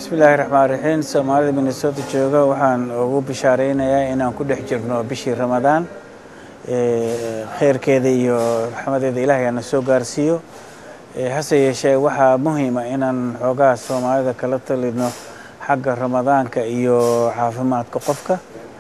bismillaahi raxmaan raxiim soomaalida minnesota jooga waxaan ugu bishaaraynayaa inaan ku dhex jirno bishii ramadaan kheyrkeeda iyo raxmadeeda ilaahay ana soo gaarsiiyo hase yeeshee waxaa muhiima inaan xoogaha soomaalida kala talino xagga ramadaanka iyo caafimaadka qofka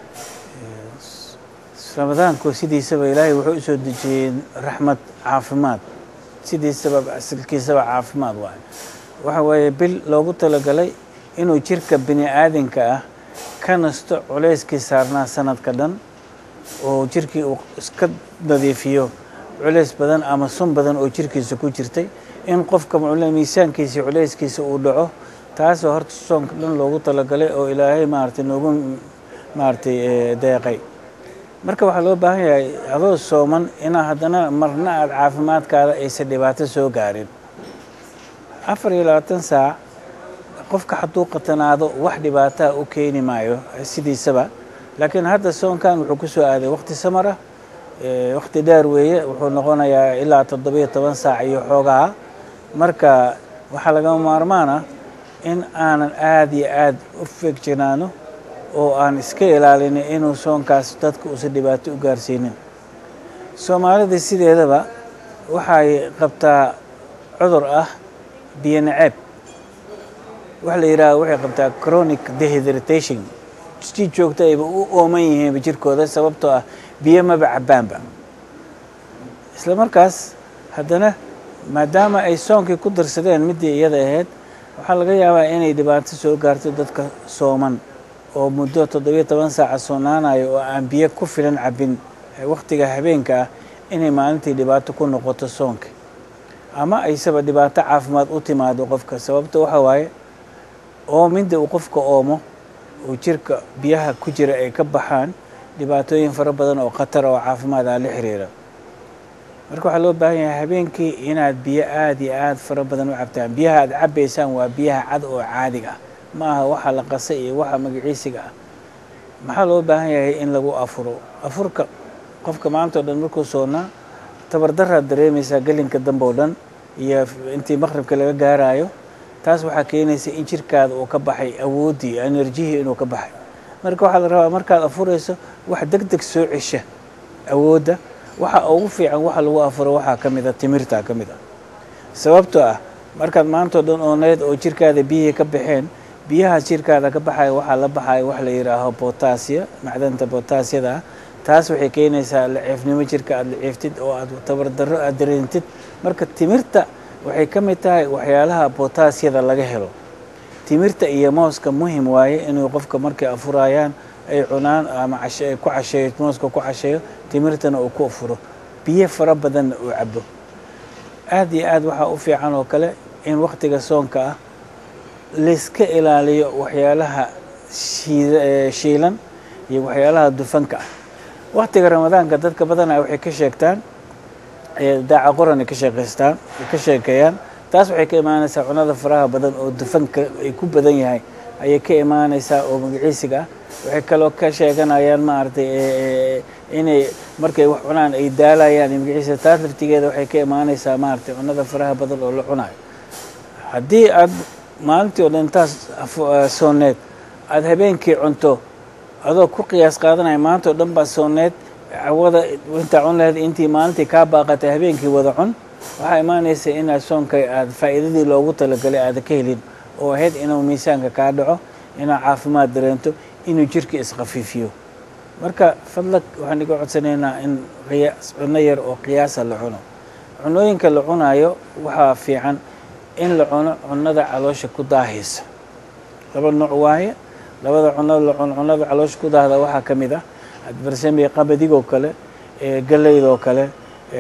ramadaanku sidiisaba ilaahay wuxuu u soo dejiyey raxmad caafimaad sidiisaba asalkiisaba caafimaad waayo waxa weeye bil loogu talagalay inuu jirka bini aadinka ah ka nasto culayskii saarnaa sanadka dhan oo jirkii uu iska nadiifiyo culays badan ama sun badan oo jirkiisa ku jirtay in qofka miisaankiisa culayskiisa uu dhaco taasoo horta soonka dhan loogu talagalay oo ilaahay maaragtay noogu maaragtay deeqay marka waxaa loo baahan yahay adoo sooman inaa haddana marna aada caafimaadkaada aysan dhibaato soo gaarin afar iyo labaatan saac qofka hadduu qatanaado wax dhibaataa u keeni maayo sidiisaba laakiin hadda soonkan wuxuu ku soo aaday waqti samar ah waqti dheer weeye wuxuu noqonayaa ilaa toddobiyo toban saac iyo xoogaha marka waxaa lagama maarmaan ah in aanan aada iyo aada u fegjanaano oo aan iska ilaalinin inuu soonkaas dadka uusan dhibaato u gaarsiinin soomaalida sideedaba waxay qabtaa cudur ah biyo naceeb waxa la yidhaha waxay qabtaa chronic dehydratation si joogta ayba u ooman yihiinba jirkooda sababtoo ah biyo maba cabaanba isla markaas haddana maadaama ay soonkii ku darsadeen middii iyada ahayd waxaa laga yaabaa inay dhibaato soo gaarto dadka sooman oo muddo toddobiyo toban saaca soonaanayo oo aan biyo ku filan cabin wakhtiga habeenka ah inay maalintii dhibaato ku noqoto soonka ama aysaba dhibaato caafimaad u timaado qofka sababta waxa waaye oominda uu qofka oomo oo jirka biyaha ku jira ay ka baxaan dhibaatooyin fara badan oo khatar oo caafimaad ah la xiriira marka waxaa loo baahan yahay habeenkii inaad biyo aada iyo aada fara badan u cabtaan biyaha aad cabaysaan waa biyaha cad oo caadiga ah ma aha waxa la qasa iyo waxa magaciisiga ah maxaa loo baahan yahay in lagu afuro afurka qofka maanta o dhan markuu soonaa tabardaraad dareemaysaa gelinka dambe oo dhan iyo intii maqribka laga gaarayo taas waxaa keenaysa in jirkaada uu ka baxay awooddii enerjihii inuu ka baxay marka waxaa la rabaa markaad afurayso wax deg deg soo cesha awoodda waxa ugu fiican waxa lagu afuro waxaa ka mid a timirtaa ka mid ah sababtoo ah markaad maantao dhan ooneed oo jirkaada biyihii ka baxeen biyahaas jirkaada ka baxaya waxaa la baxaya wax la yidhaaho botaasiya macdanta botaasiyada ah taas waxay keenaysaa laciifnimo jirka aada laciiftid oo aad tabardarro aada dareentid marka timirta waxay ka mid tahay waxyaalaha botaasiyada laga helo timirta iyo mooska muhim waaye inuu qofka markay afurayaan ay cunaan ama ay ku casheeyo mooska ku casheeyo timirtana uu ku afuro biyo fara badanna uu cabo aada iyo aad waxaa u fiican oo kale in waktiga soonka ah layska ilaaliyo waxyaalaha shiilan iyo waxyaalaha dufanka ah waktiga ramadaanka dadka badanaa waxay ka sheegtaan daaca qoran ay ka sheekeystaan ay ka sheekeeyaan taas waxay ka imaanaysaa cunada faraha badan oo dufanka ay ku badan yahay ayay ka imaanaysaa oo magaciisiga ah waxay kaloo ka sheeganayaan maaragtay inay markay wax cunaan ay daalayaan magaciisiga taas laftigeeda waxay ka imaanaysaa maaragtay cunada faraha badan oo la cunayo haddii aad maalintii oo dhan intaas sooneed aada habeenkii cunto adoo ku qiyaas qaadanaya maanta oo dhan baa sooneed cawada intaa cun lahayd intii maalintii kaa baaqatay habeenkii wada cun waxaa imaanaysa inaad soonka aada faa'iidadii loogu talagalay aada ka helin oo ahayd inuu miisaanka kaa dhaco inaad caafimaad dareento inuu jirka iskhafiifiyo marka fadlag waxaan iga codsanaynaa in cunno yar oo qiyaasa la cuno cunooyinka la cunayo waxaa fiican in la cuno cunnada caloosha ku daahaysa laba nooc waaye labada cuno la cuno cunnada caloosha ku daahda waxaa ka mid ah barsamey qabadigoo kale galeydoo kale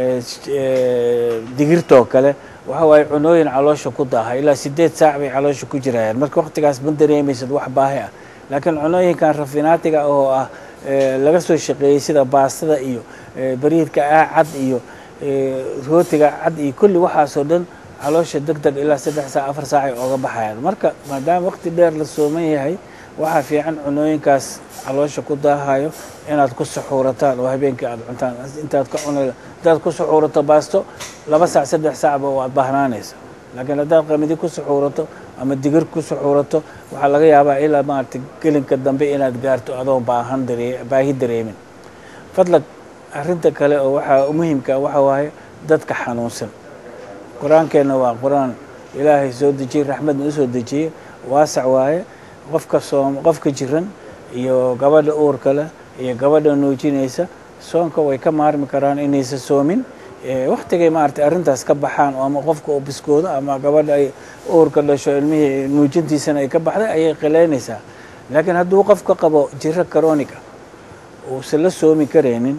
digirtoo kale waxa waaye cunooyin caloosha ku daaha ilaa sideed saac bay caloosha ku jirayaan marka waqtigaas ma dareemaysad wax baahi ah laakiin cunooyinkan rafinaatiga oo ah laga soo shaqeeyey sida baastada iyo bariidka ah cad iyo rootiga cad iyo kulli waxaasoo dhan caloosha deg deg ilaa saddex saac afar saac ay ooga baxayaan marka maadaama waqti dheer la sooman yahay waxaa fiican cunooyinkaas caloosha ku daahayo inaad ku suxuurataan oo habeenkii aada cuntaan intaad ka cuna haddaad ku suxuurato baasto laba saac saddex saacba waad bahnaanaysa laakiin haddaad qamidi ku suxuurato ama digir ku suxuurato waxaa laga yaabaa ilaa maaragtay gelinka dambe inaad gaarto adoo baahan daree baahi dareemin fadlag arrinta kale oo waxaa muhimka waxa waaye dadka xanuunsan qur-aankeenna waa qur-aan ilaahay soo dejiyey raxmadna u soo dejiyey waasac waaye qofka soom qofka jiran iyo gabadha uurka leh iyo gabadha nuujinaysa soonka way ka maarmi karaan inaysa soomin waktigay maaragtay arrintaas ka baxaan oo ama qofka uu biskoodo ama gabadha ay uurka dhasho ilmihii nuujintiisana ay ka baxday ayay qilaynaysaa laakiin hadduu qofka qabo jiro karooniga uusan la soomi karaynin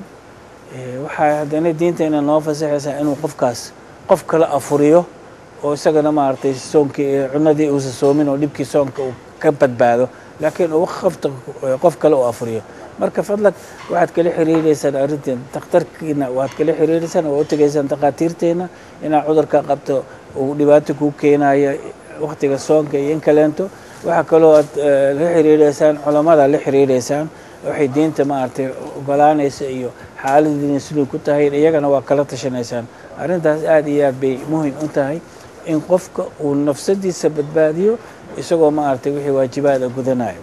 waxaa haddana diinteena noo fasaxaysaa inuu qofkaas qof kale afuriyo oo isagana maaragtay soonkii cunadii uusan soomin oo dhibkii soonka uu ka badbaado laakiin uu qofta qof kale uu afuriyo marka fadlag waxaad kala xiriireysaan arrinteen dakhtarkiina waad kala xiriireysaan waa u tegaysaan takhaatiirteena inaad cudurka qabto uu dhibaato kuu keenayo waktiga soonka iyo in kaleento waxaa kaloo aad la xiriireysaan culamada la xiriireysaan waxay diinta maaragtay ogolaanaysa iyo xaaladiina siduu ku tahay iyagana waa kala tashanaysaan arrintaas aada iyo aad bay muhim u tahay in qofka uu nafsadiisa badbaadiyo isagoo maaragtay wixii waajibaada gudanayo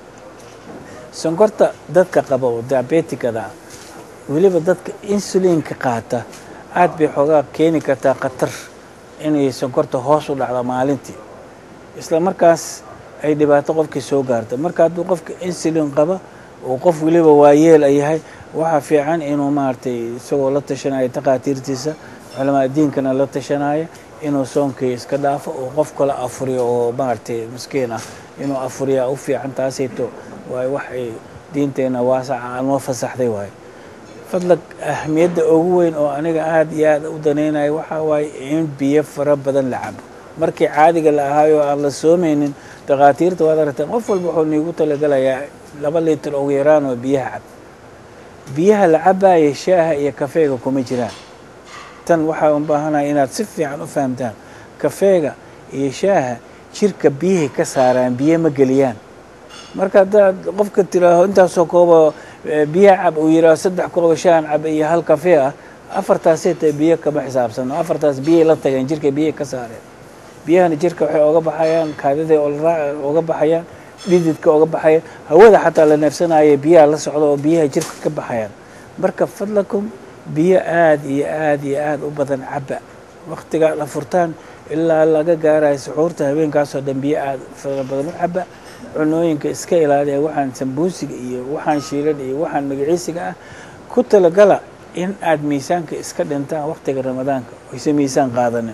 sonkorta dadka qaba oo diabetikada ah weliba dadka insuliinka qaata aad bay xoogaa keeni kartaa khatar inay sonkorta hoos u dhacdo maalintii isla markaas ay dhibaato qofkii soo gaarta marka hadduu qofka insulin qaba uu qof weliba waayeel a yahay waxaa fiican inuu maaragtay isagoo la tashanayo takhaatiirtiisa culamaa diinkana la tashanaya inuu soonkii iska dhaafo oo qof kale afuriyo oo maaragtay miskiin ah inuu afuriyaa u fiican taasayto waayo wax ay diinteena waasaca noo fasaxday waayo fadlag ahmiyadda ugu weyn oo aniga aada iyo aada u danaynayo waxaa waaye in biyo fara badan la cabo markii caadiga la ahaayo aan la soomaynin dakhaatiirta waad aragteen qof walba wuxuu niigu talagalayaa laba litir ugu yaraan oo biyaha cab biyaha la cabaaya shaaha iyo kafeega kuma jiraan tan waxaa u baahanaya inaad si fiican u fahamtaan kafeega iyo shaaha jirka biyahay ka saaraan biyo ma geliyaan marka haddaad qofka tiraaho intaasoo kooba biyaha cab uu yihaaho saddex kooba shaahan cab iyo hal kafee ah afartaasay tahay biyo kama xisaabsano afartaas biyay la tageen jirka biyahay ka saareen biyahana jirka waxay oga baxayaan kaadiday oga baxayaan dhididka oga baxayaan hawada xataa la neefsanaya biyaha la socda oo biyaha jirka ka baxayaan marka fadlakum biyo aada iyo aada iyo aada u badan caba waktigaa la furtaan ilaa laga gaarayo suxuurta habeenkaasoo dhan biyo aada fara badan u caba cunooyinka iska ilaaliya waxaan sambuusiga iyo waxaan shiilan iyo waxaan magaciisiga ah ku talagala in aada miisaanka iska dhintaan waktiga ramadaanka oyse miisaan qaadanin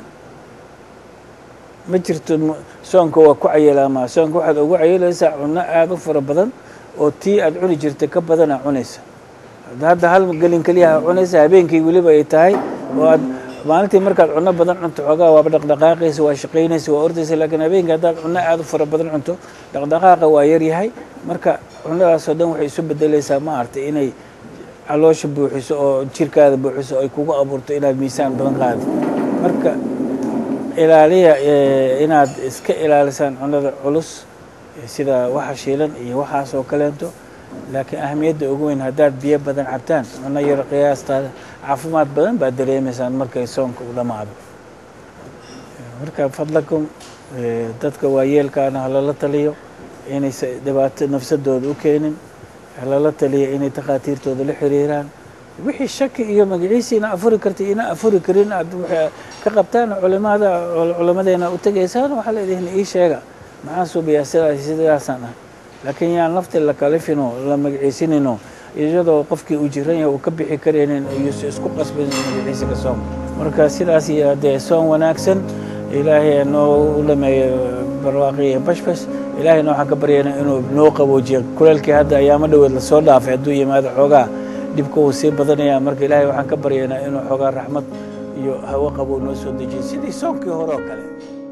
ma jirto soonka waa ku cayilaamaa soonka waxaad ugu cayilaysaa cunno aada u fara badan oo tii aada cuni jirta ka badana cunaysa hadda hal gelin keliyaha cunaysa habeenkii weliba ay tahay oo aad maalintii markaad cunno badan cunto xoogaa waaba dhaqdhaqaaqaysa waa shaqaynaysa waa ordaysa laakiin habeenkii haddaad cunno aada u fara badan cunto dhaqdhaqaaqa waa yaryahay marka cunnadaasoo dhan waxay isu bedelaysaa ma aragtay inay caloosha buuxiso oo jirkaada buuxiso ay kugu abuurto inaad miisaan badan qaadi marka ilaaliya inaad iska ilaalisaan cunnada culus sida waxa shiilan iyo waxaas oo kaleento laakiin ahamiyadda ugu weyn haddaad biyo badan cabtaan cunno yaro qiyaastaada caafimaad badan baad dareemaysaan markay soonka u dhammaado marka fadlakum dadka waayeelkaana halala taliyo inaysa dhibaato nafsadooda u keenin halala taliyo inay takhaatiirtooda la xiriiraan wixii shaki iyo magaciisi ina afuri karta ina afuri karin aad ka qabtaan culimada culimadeena u tegaysaan waxaa leedihin ii sheega maxaan suubiyaa sidaas sidaasaan ah laakiin yaan lafti la kalifino la magaciisinino iyadoo qofkii uu jiran yahay uu ka bixi karaynin iyuusa isku qasbin magaciisiga soom marka sidaas iyo dee soon wanaagsan ilaahay noo u dhameeyo barwaaqi iyo bashbash ilaahayna waxaan ka baryaynaa inuu noo qaboojiyo kuleelkii hadda ayaamo dhoweed lasoo dhaafay hadduu yimaado xoogaa dhibka uu sii badanaya marka ilaahay waxaan ka baryaynaa inuu xoogaa raxmad iyo hawo qabow noo soo dejiyo sidii soonkii hore oo kale